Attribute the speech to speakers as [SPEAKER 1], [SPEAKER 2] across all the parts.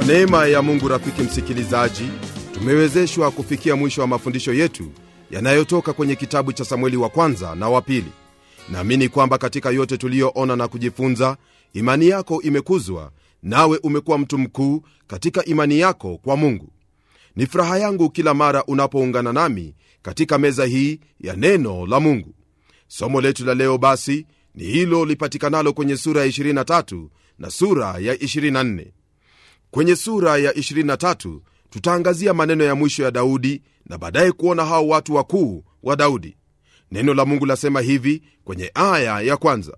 [SPEAKER 1] kwa neema ya mungu rafiki msikilizaji tumewezeshwa kufikia mwisho wa mafundisho yetu yanayotoka kwenye kitabu cha samueli wa kwanza na wa pili naamini kwamba katika yote tuliyoona na kujifunza imani yako imekuzwa nawe umekuwa mtu mkuu katika imani yako kwa mungu ni furaha yangu kila mara unapoungana nami katika meza hii ya neno la mungu somo letu la leo basi ni hilo lipatikanalo kwenye sura ya 23 na sura ya 24 kwenye sura ya 23 tutaangazia maneno ya mwisho ya daudi na baadaye kuona hao watu wakuu wa daudi neno la mungu lasema hivi kwenye aya ya kwanza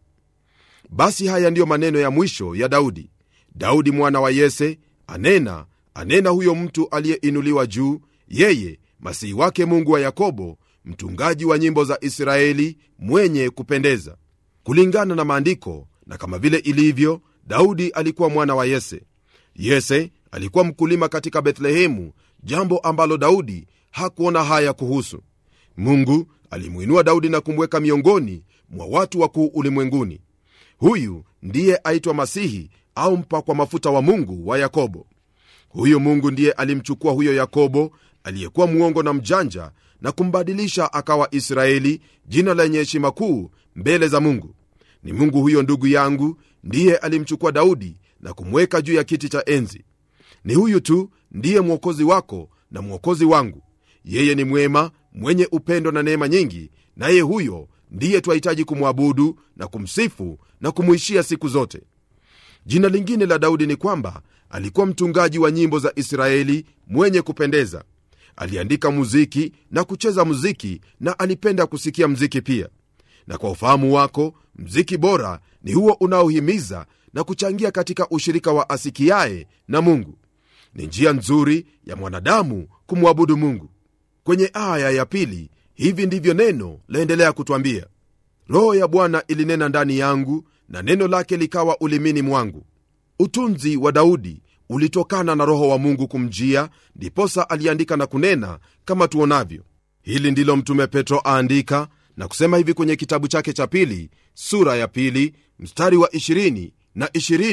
[SPEAKER 1] basi haya ndiyo maneno ya mwisho ya daudi daudi mwana wa yese anena anena huyo mtu aliyeinuliwa juu yeye masihi wake mungu wa yakobo mtungaji wa nyimbo za israeli mwenye kupendeza kulingana na maandiko na kama vile ilivyo daudi alikuwa mwana wa yese yese alikuwa mkulima katika bethlehemu jambo ambalo daudi hakuona haya kuhusu mungu alimwinua daudi na kumweka miongoni mwa watu wakuu ulimwenguni huyu ndiye aitwa masihi au mpakwa mafuta wa mungu wa yakobo huyu mungu ndiye alimchukua huyo yakobo aliyekuwa mwongo na mjanja na kumbadilisha akawa israeli jina lenye heshima kuu mbele za mungu ni mungu huyo ndugu yangu ndiye alimchukua daudi na kumweka juu ya kiti cha enzi ni huyu tu ndiye mwokozi wako na mwokozi wangu yeye ni mwema mwenye upendo na neema nyingi naye huyo ndiye twahitaji kumwabudu na kumsifu na kumwishia siku zote jina lingine la daudi ni kwamba alikuwa mtungaji wa nyimbo za israeli mwenye kupendeza aliandika muziki na kucheza muziki na alipenda kusikia mziki pia na kwa ufahamu wako mziki bora ni huo unaohimiza na kuchangia katika ushirika wa asikiaye na mungu ni njia nzuri ya mwanadamu kumwabudu mungu kwenye aya ya pili hivi ndivyo neno laendelea kutwambia roho ya bwana ilinena ndani yangu na neno lake likawa ulimini mwangu utunzi wa daudi ulitokana na roho wa mungu kumjia ndiposa aliandika na kunena kama tuonavyo hili ndilo mtume petro aandika na kusema hivi kwenye kitabu chake cha pili sura ya pili mstari wa 20 na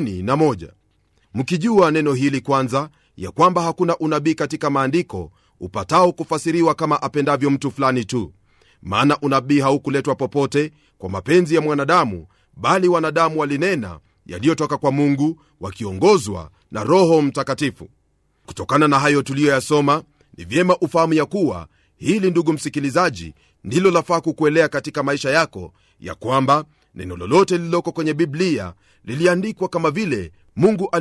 [SPEAKER 1] 21 mkijua neno hili kwanza ya kwamba hakuna unabii katika maandiko upatao kufasiriwa kama apendavyo mtu fulani tu maana unabii haukuletwa popote kwa mapenzi ya mwanadamu bali wanadamu walinena yaliyotoka kwa mungu wakiongozwa na roho mtakatifu kutokana na hayo tuliyoyasoma ni vyema ufahamu ya kuwa hili ndugu msikilizaji ndilo lafaa kukuelea katika maisha yako ya kwamba neno lolote lililoko kwenye biblia liliandikwa kama vile mungu